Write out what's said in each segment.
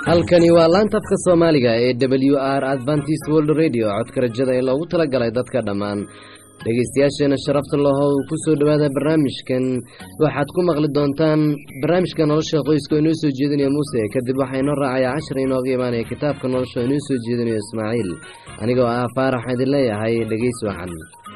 halkani waa laanta afka soomaaliga ee w r advantis world radio codka rajada ee loogu talagalay dadka dhammaan dhegeystayaasheena sharafta laho uu ku soo dhowaada barnaamijkan waxaad ku maqli doontaan barnaamijka nolosha qoyska oo inoo soo jeedinaya muuse kadib waxaa inoo raacaya cashar inooga imaanaya kitaabka nolosha oo inoo soo jeedinayo ismaaciil anigoo ah faarax idin leeyahay dhegeys wacan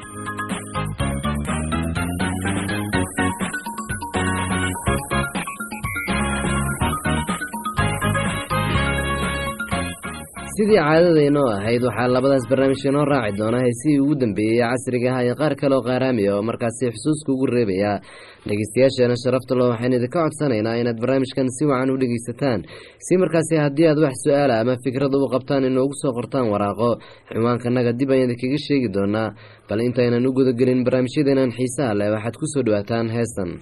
sidii caadadaynoo ahayd waxaa labadaas barnaamij inoo raaci doona heesihii ugu dambeeyey casriga ah iyo qaar kale oo qaaraamiya oo markaasi xusuuska ugu reebaya dhegeystayaasheena sharafta lo waxaynu idinka codsanaynaa inaad barnaamijkan si wacan u dhegeysataan si markaasi haddii aad wax su-aala ama fikrada u qabtaan inoogu soo qortaan waraaqo ciwaankanaga dib ayaan idinkaga sheegi doonaa bal intaynan u gudagelin barnaamijyadeenan xiisaha leh waxaad ku soo dhawaataan heestan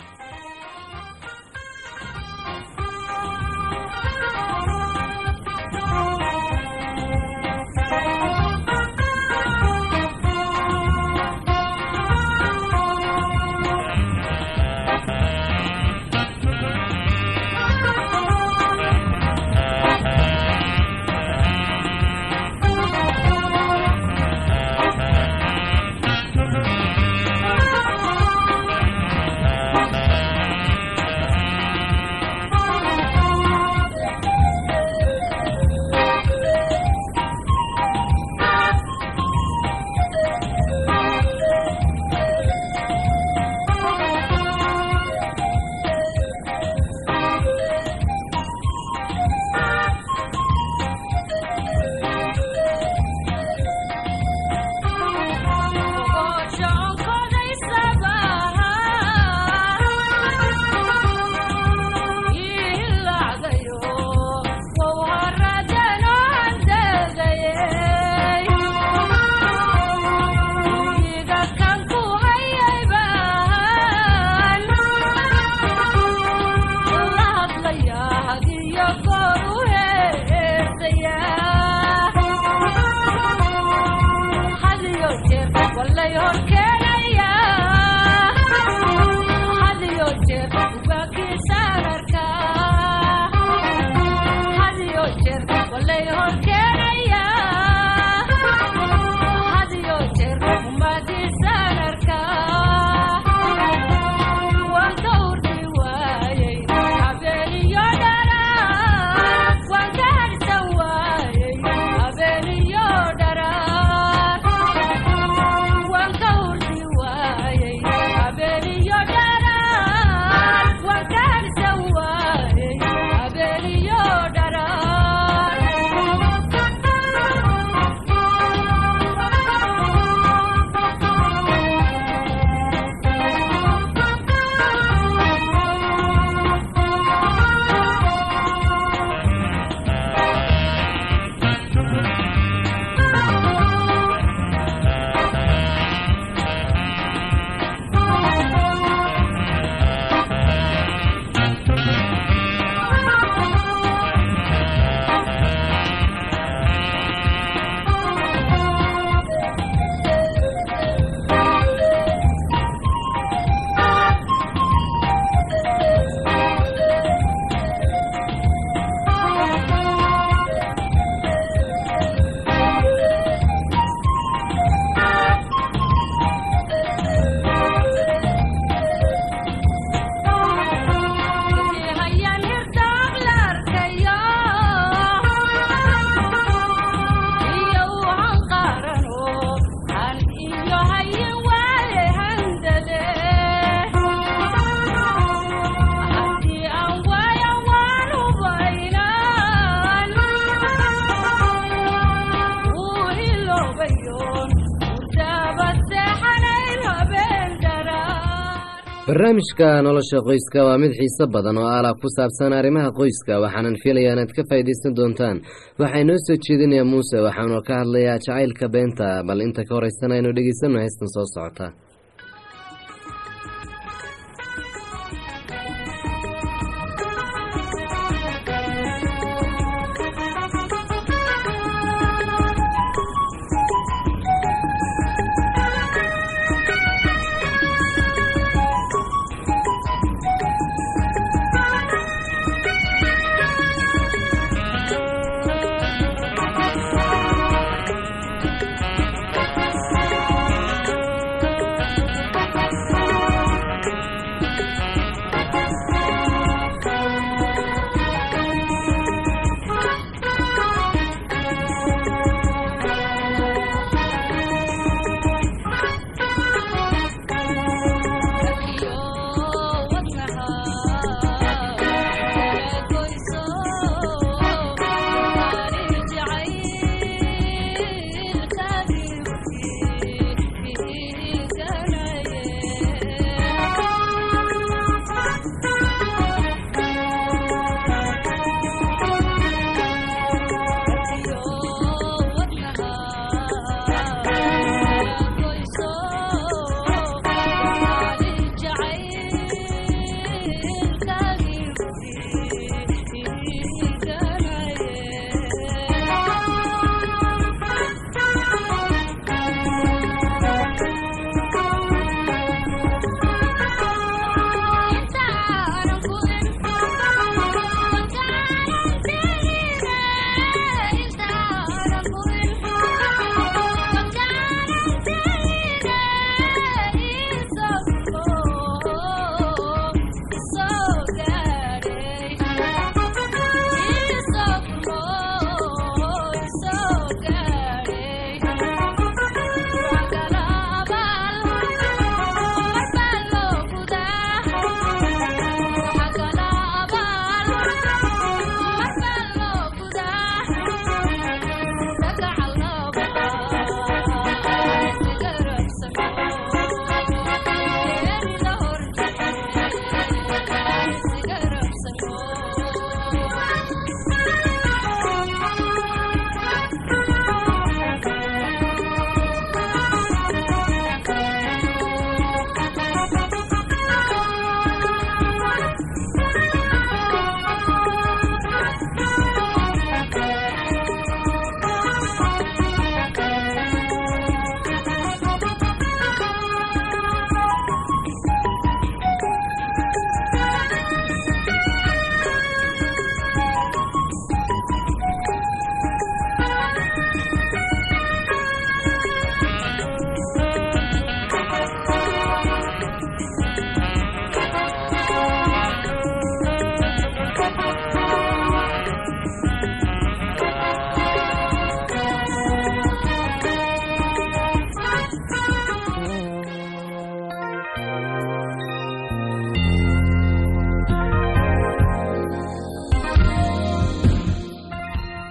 barnaamijka nolosha qoyska waa mid xiiso badan oo alaab ku saabsan arrimaha qoyska waxaanan filayaa inaad ka faa'iidaysan doontaan waxaa inoo soo jeedinaya muuse waxaanu ka hadlayaa jacaylka beenta bal inta ka horeysana aynu dhegeysanno heystan soo socota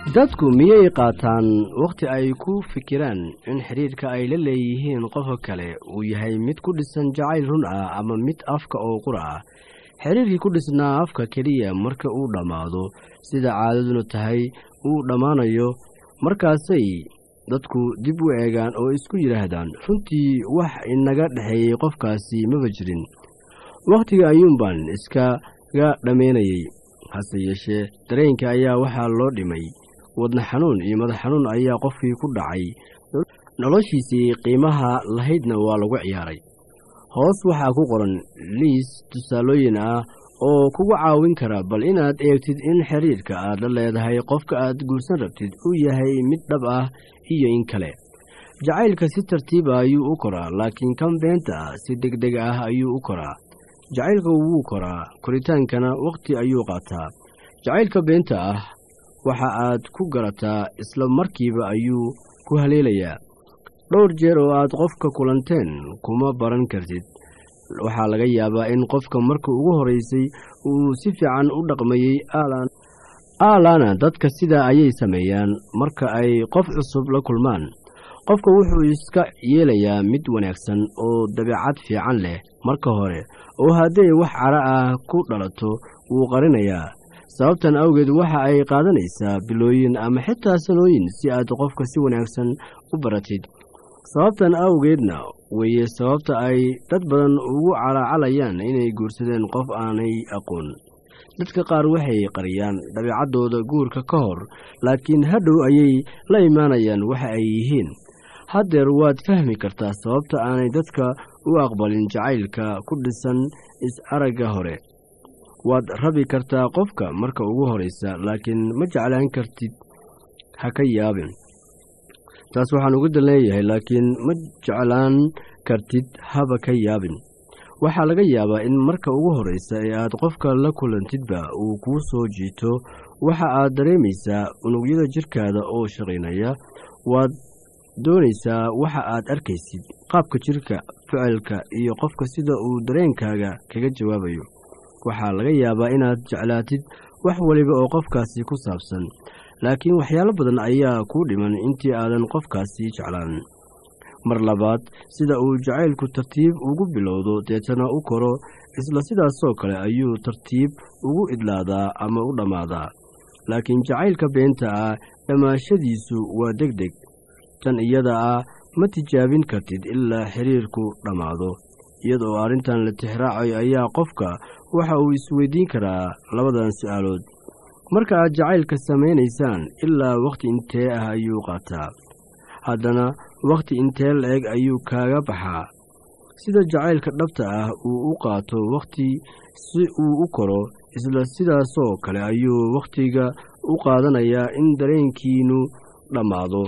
dadku miyay qaataan wakhti ay ku fikiraan in xidhiirka ay la leeyihiin qofka kale uu yahay mid ku dhisan jacayl run ah ama mid afka oo qura ah xidhiirkii ku dhisnaa afka keliya marka uu dhammaado sida caadaduna tahay uu dhammaanayo markaasay dadku dib u eegaan oo isku yidhaahdaan runtii wax inaga dhexeeyey qofkaasi maba jirin wakhtiga ayuunbaan iskaga dhammaynayey hase yeeshee dareenka ayaa waxaa loo dhimay wadna xanuun iyo madax xanuun ayaa qofkii ku dhacay noloshiisii qiimaha lahaydna waa lagu ciyaaray hoos waxaa ku qoran liis tusaalooyin ah oo kugu caawin kara bal inaad eegtid in xiriirka aad la leedahay qofka aad guursan rabtid uu yahay mid dhab ah iyo in kale jacaylka si tartiiba ayuu u koraa laakiin kan beenta ah si degdeg ah ayuu u koraa jacaylka wuu koraa koritaankana wakhti ayuu qaataa jacaylka beenta ah waxa aad ku garataa isla markiiba ayuu ku haleelayaa dhowr jeer oo aad qofka kulanteen kuma baran kartid waxaa laga yaabaa in qofka marka ugu horaysay uu si fiican u dhaqmayey aalaana dadka sidaa ayay sameeyaan marka ay qof cusub la kulmaan qofka wuxuu iska yeelayaa mid wanaagsan oo dabeecad fiican leh marka hore oo hadday wax cara ah ku dhalato wuu qarinayaa sababtan awgeed waxa ay qaadanaysaa bilooyin ama xitaa sanooyin si aad qofka si wanaagsan u baratid sababtan awgeedna weeye sababta ay dad badan ugu calaacalayaan inay guursadeen qof aanay aqoon dadka qaar waxay qariyaan dabeecaddooda guurka ka hor laakiin hadhow ayay la imaanayaan waxa ay yihiin haddeer waad fahmi kartaa sababta aanay dadka u aqbalin jacaylka ku dhisan is-aragga hore waad rabi kartaa qofka marka ugu horaysa laakiin ma jeclaan kartid ha ka yaabin taas waxaan uga dan leeyahay laakiin ma jeclaan kartid haba ka yaabin waxaa laga yaabaa in marka ugu horraysa ee aad qofka la kulantidba uu kuu soo jiito waxa aad dareemaysaa unugyada jidhkaada oo shaqaynaya waad doonaysaa waxa aad arkaysid qaabka jidhka ficilka iyo qofka sida uu dareenkaaga kaga jawaabayo waxaa laga yaabaa inaad jeclaatid wax waliba oo qofkaasi ku saabsan laakiin waxyaalo badan ayaa kuu dhiman intii aadan qofkaasi jeclaan mar labaad sida uu jacaylku tartiib ugu bilowdo deetana u koro isla sidaasoo kale ayuu tartiib ugu idlaadaa ama u dhammaadaa laakiin jacaylka beenta ah dhammaashadiisu waa deg deg tan iyada ah ma tijaabin kartid ilaa xiriirku dhammaado iyadoo arrintan la tixraacayo ayaa qofka waxa uu isweydiin karaa labadan su'aalood marka aad jacaylka samaynaysaan ilaa wakhti intee ah ayuu qaataa haddana wakhti intee la-eg ayuu kaaga baxaa sida jacaylka dhabta ah uu u qaato wakhti si uu u koro isla sidaasoo kale ayuu wakhtiga u qaadanayaa in dareenkiinnu dhammaado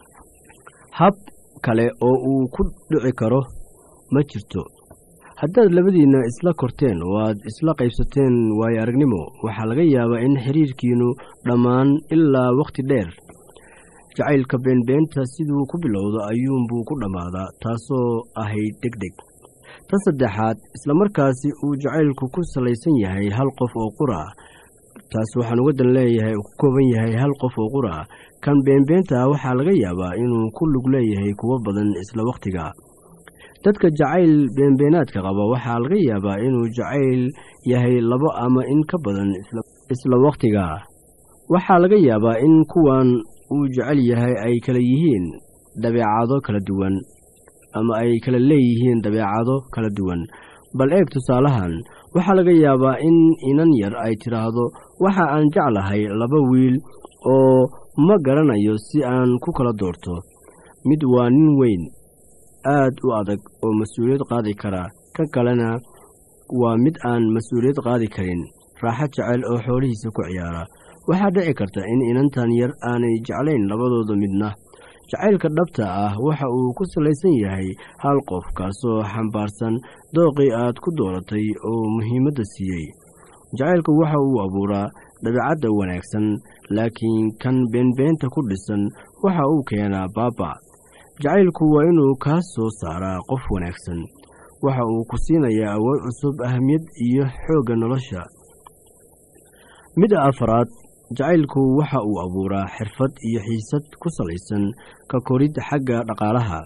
hab kale oo uu ku dhici karo ma jirto haddaad labadiinna isla korteen oo aad isla qaybsateen waayo aragnimo waxaa laga yaabaa in xiriirkiinnu dhammaan ilaa wakhti dheer jacaylka beenbeenta siduu ku bilowdo ayuunbuu ku dhammaadaa taasoo ahayd deg deg tan saddexaad islamarkaasi uu jacaylku ku salaysan yahay hal qof oo qura taas waxaan uga dan leeyahay ku kooban yahay hal qof oo qura kan beenbeenta ah waxaa laga yaabaa inuu ku lug leeyahay kuwo badan isla wakhtiga dadka jacayl beenbeenaadka qaba waxaa laga yaabaa inuu jacayl yahay labo ama in ka badan isla wakhtiga waxaa laga yaabaa in kuwan uu jecel yahay ay kala yihiin dabeecado kala duwan ama ay kala leeyihiin dabeecado kala duwan bal eeg tusaalahan waxaa laga yaabaa in inan yar ay tidhaahdo waxa aan jeclahay laba wiil oo ma garanayo si aan ku kala doorto mid waa nin weyn aad u adag oo mas-uuliyad qaadi kara kan kalena waa mid aan mas-uuliyad qaadi karin raaxo jecel oo xoolihiisa ku ciyaara waxaa dhici karta in inantan yar aanay jeclayn labadooda midna jacaylka dhabta ah waxa uu ku salaysan yahay hal qof kaasoo xambaarsan dooqii aad ku dooratay oo muhiimadda siiyey jacaylku waxa uu abuuraa dabeecadda wanaagsan laakiin kan beenbeenta ku dhisan waxa uu keenaa baaba jacaylku waa inuu kaa soo saaraa qof wanaagsan waxa uu ku siinayaa awood cusub ahmiyad iyo xoogga nolosha midda afaraad jacaylku waxa uu abuuraa xirfad iyo xiisad ku salaysan ka korid xagga dhaqaalaha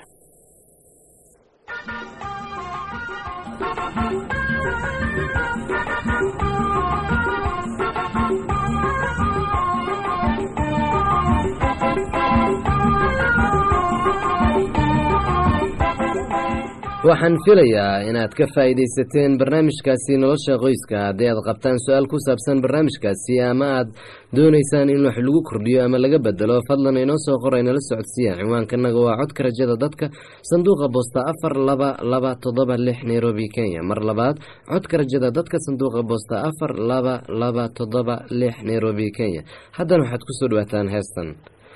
waxaan filayaa inaad ka faa'iidaysateen barnaamijkaasi nolosha qoyska haddii aad qabtaan su-aal ku saabsan barnaamijkaasi ama aad doonaysaan in wax lagu kordhiyo ama laga bedelo fadlan inoo soo qora inala socodsiiya ciwaankanaga waa codka rajada dadka sanduuqa boosta afar laba laba toddoba lix nairobi kenya mar labaad codka rajada dadka sanduuqa boosta afar laba laba toddoba lix nairobi kenya haddana waxaad kusoo dhawaataan heestan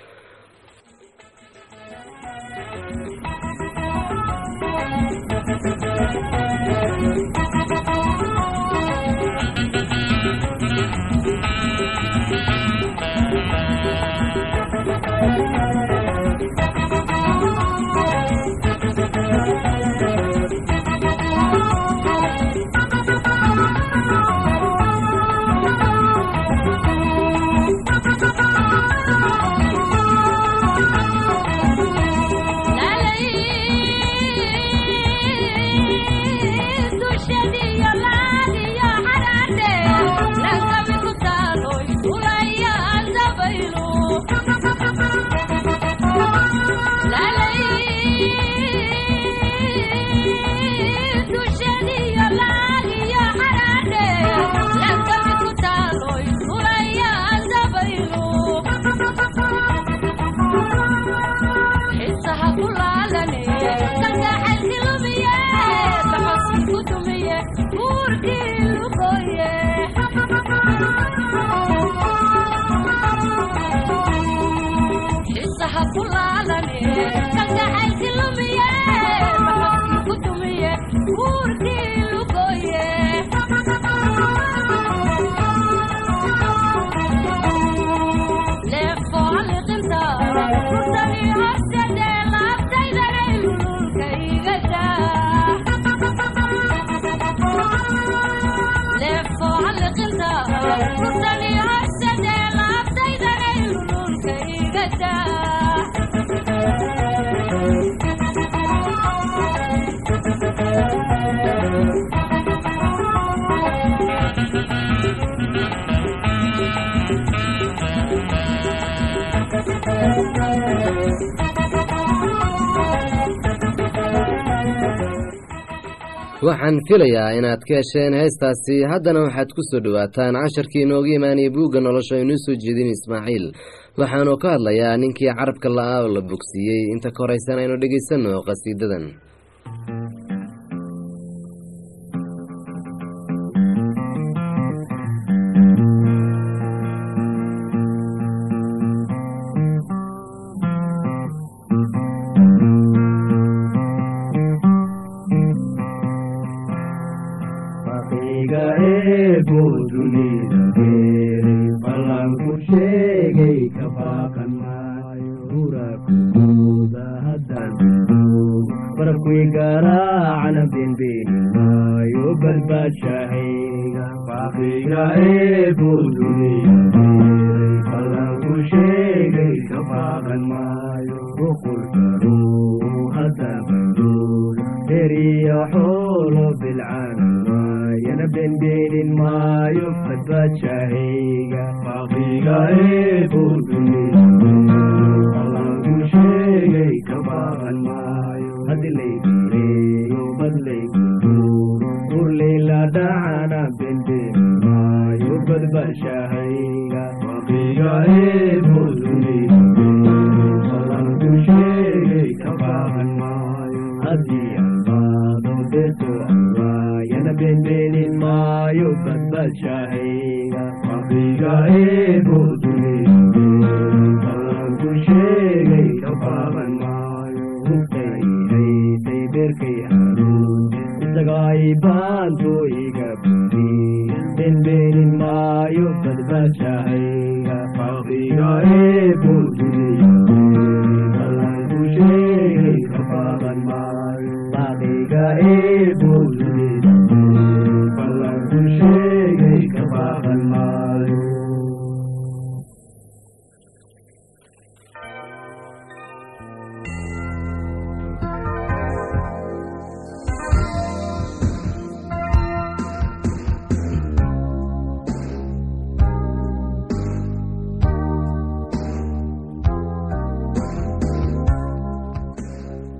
waxaan filayaa inaad ka hesheen heestaasi haddana waxaad ku soo dhowaataan casharkii inooga imaanaya buugga nolosha inuu soo jeedin ismaaciil waxaanu ka hadlayaa ninkii carabka la-a oo la bogsiiyey inta ka horeysan aynu dhegaysanno qhasiidadan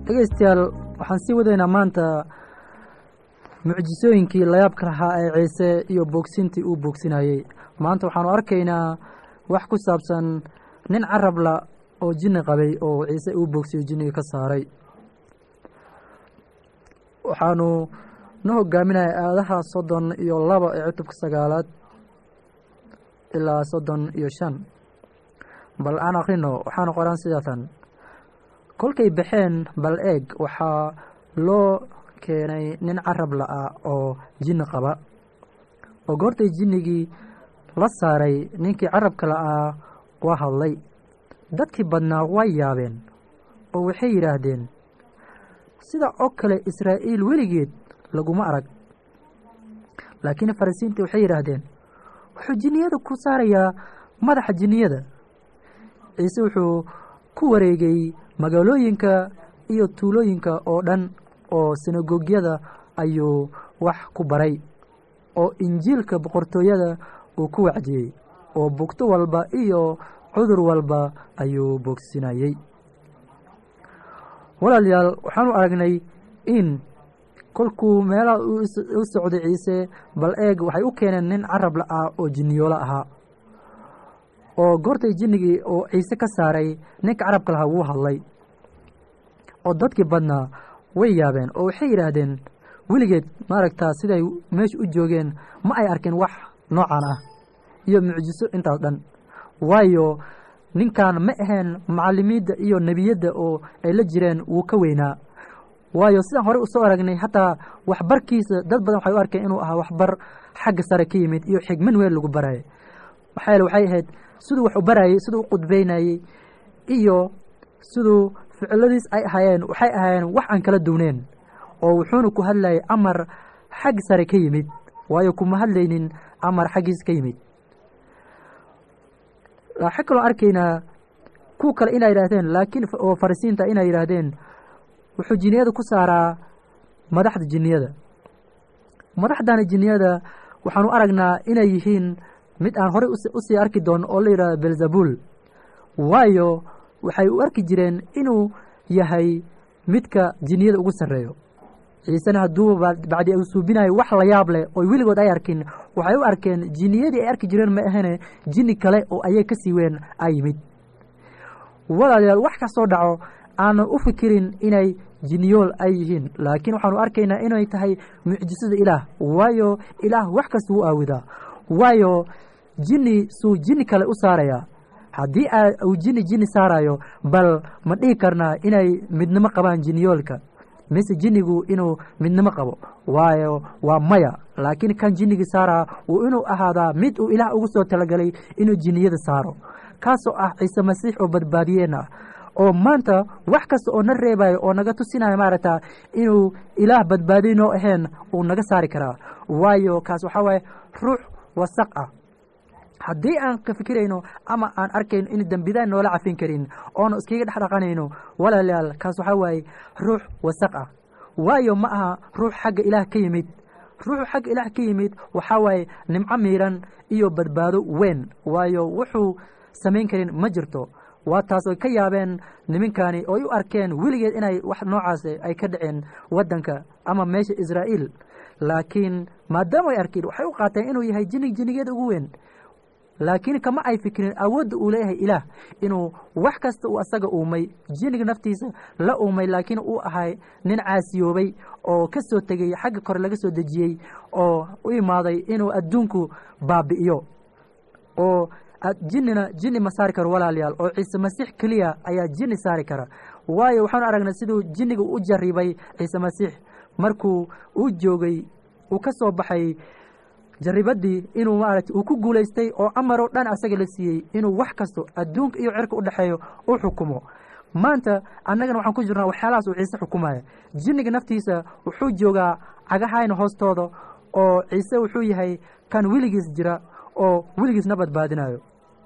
dhegeystayaal waxaan sii wadaynaa maanta mucjisooyinkii layaabka lahaa ee ciise iyo boogsintii uu boogsinayey maanta waxaanu arkaynaa wax ku saabsan nin carabla oo jinni qabay oo ciise uu boogsiyo jinniga ka saaray waxaanu na hogaaminaya aadaha soddon iyo laba ee cutubka sagaalaad ilaa soddon iyo shan bal aan akrino waxaanu qoran sidaatan kolkay baxeen bal eeg waxaa loo keenay nin carab la-ah oo jinni qaba oo goortay jinnigii la saaray ninkii carabka la-aa waa hadlay dadkii badnaa way yaabeen oo waxay yidhaahdeen sida oo kale israa'iil weligeed laguma arag laakiin farisiintii waxay yidhaahdeen wuxuu jinniyada ku saarayaa madaxa jinniyada ciise wuxuu ku wareegay magaalooyinka iyo tuulooyinka oo dhan oo sinagogyada ayuu wax ku baray oo injiilka boqortooyada uu ku wacdiyey oo bugto walba iyo cudur walba ayuu boogsinayey walaalayaal waxaanu aragnay in kolkuu meelaha u socday ciise bal eeg waxay u keeneen nin carab la-ah oo jinniyoolo ahaa oo goortay jinnigii oo ciise ka saaray ninka carabka lahaa wuu hadlay oo dadkii badnaa way yaabeen oo waxay yidhaahdeen weligeed maaragtaa siday meesha u joogeen ma ay arkeen wax noocan ah iyo mucjiso intaas dhan waayo ninkan ma aheen macalimiidda iyo nebiyadda oo ay la jireen wuu ka weynaa waayo sidaan horey usoo aragnay hataa waxbarkiisa dad badan waxay u arkeen inuu ahaa waxbar xagga sare ka yimid iyo xigman weyn lagu barayay maxaa yeele waxay ahayd siduu wax u barayey siduu u qudbeynayey iyo siduu ficiladiis ay ahaayeen waxay ahaayeen wax aan kala duwneen oo wuxuuna ku hadlayay amar xag sare ka yimid waayo kuma hadlaynin amar xaggiisa ka yimid waxaa kaloo arkaynaa kuwa kale inay yidhaahdeen laakiin oo farisiinta inay yidhaahdeen wuxuu jinniyada ku saaraa madaxda jinniyada madaxdana jinniyada waxaanu aragnaa inay yihiin mid aan horey usii arki doono oo la yidhahdo belzabul waayo waxay u arki jireen inuu yahay midka jinniyada ugu sarreeyo ciisena hadduu bacdi u suubinayo wax la yaab leh oo weligood ay arkin waxay u arkeen jinniyadii ay arki jireen ma ahane jinni kale oo ayay ka sii weyn a yimid walaalayaal wax kastoo dhaco aanan u fikirin inay jinniyool ay yihiin laakiin waxaanu arkaynaa inay tahay mucjisada ilaah waayo ilaah wax kasta wuu aawidaa waayo jinni suu jinni kale u saarayaa haddii uu jinni jinni saarayo bal ma dhihi karnaa inay midnimo qabaan jinniyoolka mise jinnigu inuu midnimo qabo waayo waa maya laakiin kan jinnigii saaraa wuu inuu ahaadaa mid uu ilaah ugu soo talagalay inuu jinniyada saaro kaasoo ah ciise masiix oo badbaadiyeenna ah oo maanta wax kasta oo na reebayo oo naga tusinayo maaragta inuu ilaah badbaadiy noo ahayn uu naga saari karaa waayo kaas waxaa waaye ruux wasaq ah haddii aan ka fikirayno ama aan arkayno in dembidaan noola cafin karin oona iskaga dhex dhaqanayno walaalayaal kaas waxaa waaye ruux wasaq ah waayo ma aha ruux xagga ilaah ka yimid ruuxu xagga ilaah ka yimid waxaa waaye nimco miiran iyo badbaado weyn waayo wuxuu samayn karin ma jirto waa taas oy ka yaabeen nimankani ooy u arkeen weligeed inay wax noocaas ay ka dhaceen waddanka ama meesha israa'iil laakiin maadaama ay arkeen waxay u qaateen inuu yahay jinnig jinnigeeda ugu weyn laakiin kama ay fikirin awoodda uu leeyahay ilaah inuu wax kasta uu asaga uumay jinniga naftiisa la uumay laakiin uu ahay nin caasiyoobay oo ka soo tegey xagga kore laga soo dejiyey oo u imaaday inuu adduunku baabi'iyo oo jinnina jinni ma saari karo walaalayaal oo ciise masiix keliya ayaa jinni saari kara waayo waxaanu aragnay siduu jinniga u jarribay ciise masiix markuu uu joogay uu ka soo baxay jarribadii inuu maaragtay uu ku guulaystay oo amaroo dhan asaga la siiyey inuu wax kasto adduunka iyo cirka u dhexeeyo u xukumo maanta annagana waxaan ku jirnaa waxyaalahaas uu ciise xukumaya jinniga naftiisa wuxuu joogaa cagahayna hoostooda oo ciise wuxuu yahay kan weligiis jira oo weligiisna badbaadinayo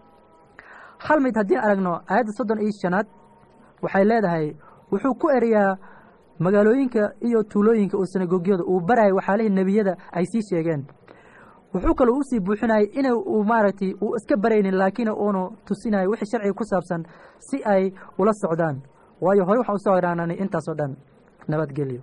hal mid haddii aragno aayadda soddon iyo shanaad waxay leedahay wuxuu ku erayaa magaalooyinka iyo tuulooyinka oo sinagogyada uu barayay waxyaalihii nebiyada ay sii sheegeen wuxuu kaloo usii buuxinayay ina uu maaragtay uu iska baraynin laakiin uunu tusinayo wixii sharciga ku saabsan si ay ula socdaan waayo hore waxaan usoo idhaananay intaasoo dhan nabadgelyo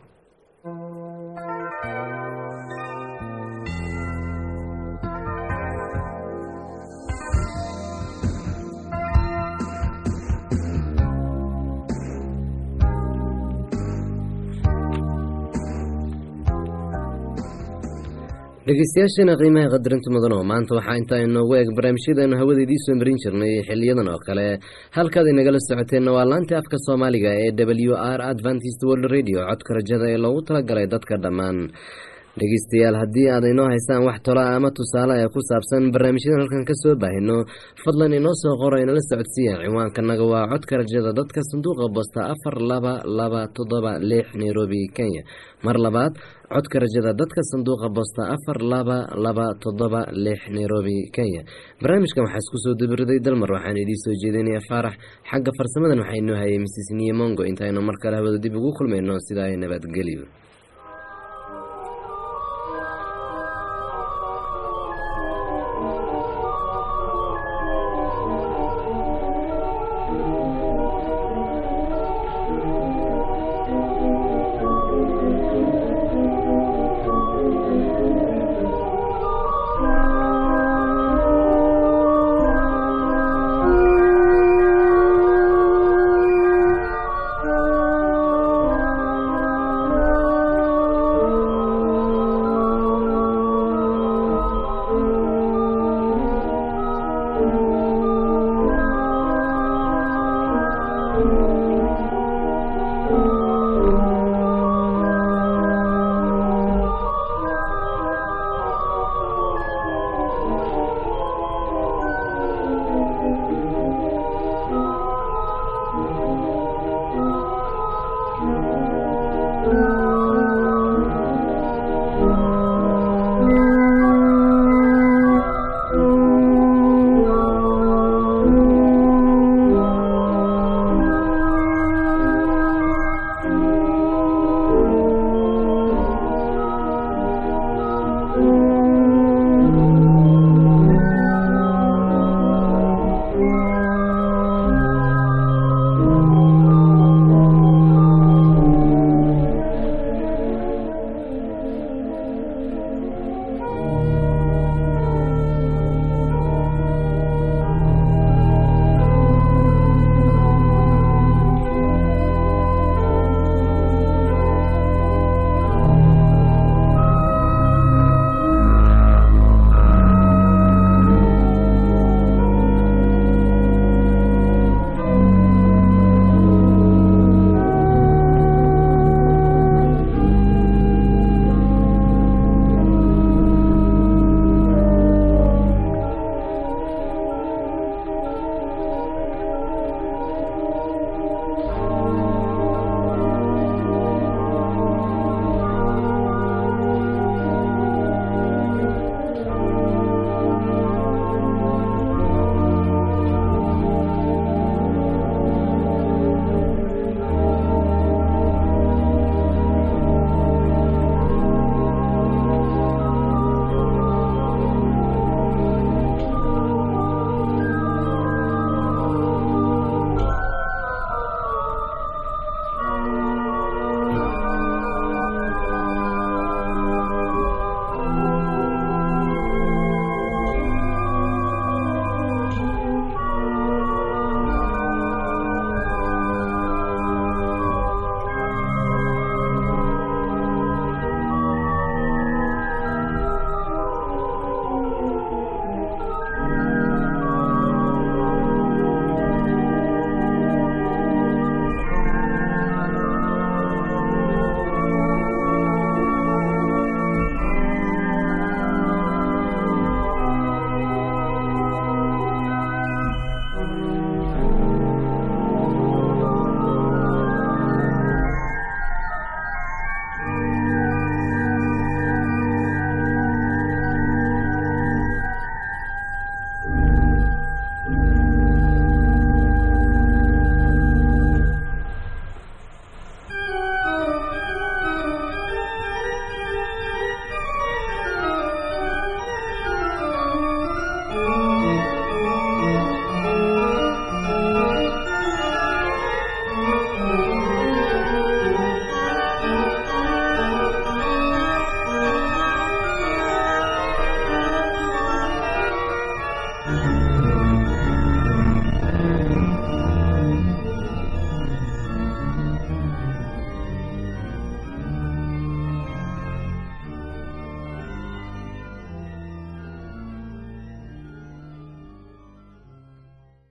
dhegeystayaasheena qiimaha qadarinta mudan oo maanta waxaa intaa inoogu eeg barnaamijyadeenu hawada idiin soo marin jirnay xiliyadan oo kale halkaad inagala socoteenna waa laanta afka soomaaliga ee w r adventist world radio codka rajada ee loogu talagalay dadka dhammaan dhegeystayaal haddii aad inoo haysaan wax tola ama tusaale ee ku saabsan barnaamijyadan halkan ka soo baahino fadlan inoo soo qoro inala socodsiiya ciwaankanaga waa codka rajada dadka sanduuqa bosta afar laba laba toddoba lix nairobi kenya mar labaad codka rajada dadka sanduuqa bosta afar laba laba toddoba lix nairobi kenya barnaamijkan waxaa isku soo dabiriday dalmar waxaan idiin soo jeedinaya faarax xagga farsamadan waxaa inoo hayay mrs niyemongo intaaynu mar kale hawada dib ugu kulmayno sidaa nabadgelyo